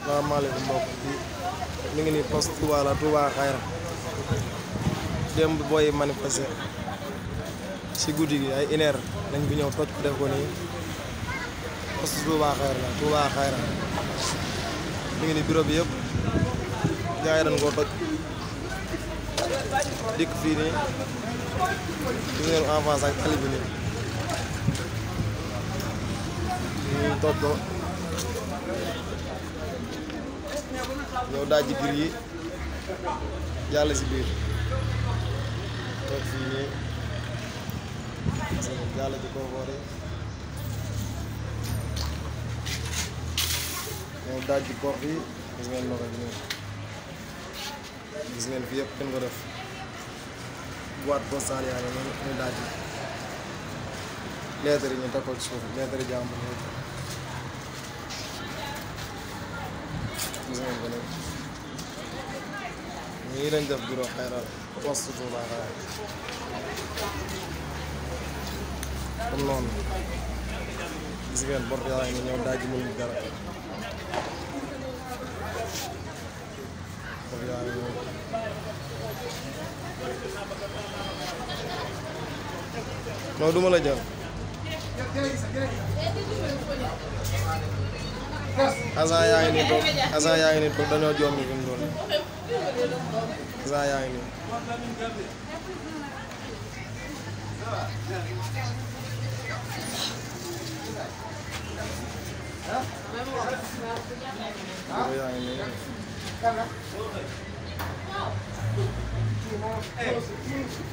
salaamaaleykum mbokk bi mi ngi nii poste Touba la Touba Xayra démb booy manifester si guddi gi ay une heure lañ bi ñëw toj ko def ko nii poste Touba Xayra la Touba Xayra mi ngi nii bureau bi yëpp gars yi dañ koo toj dikk fii nii gis ngeen en face ak tali bi nii ñu toj ko ñëw dajji biir yi jàll si biir toog fii nii jàll ci koofoor yi ñëw dajji porte yi gis ngeen loxo bi nii gis ngeen fi yëpp kenn ko def boîte postale yaa ngi noonu ñu dajji lettre yi ñu teg ko ci suuf lettre yi jàmbur yi gis ngeen ko nii ñii lañ def bureau Xayra poste Touba Xayra comme noonu gis ngeen bor yaa ngi ñëw daaj mënuñ dara bor yaa ngi ñëw non duma la jël agent yaa ngi nii toog agent yaa ngi nii toog dañoo jommi fi mu doon agent yaa ngi nii bureau yaa ngi nii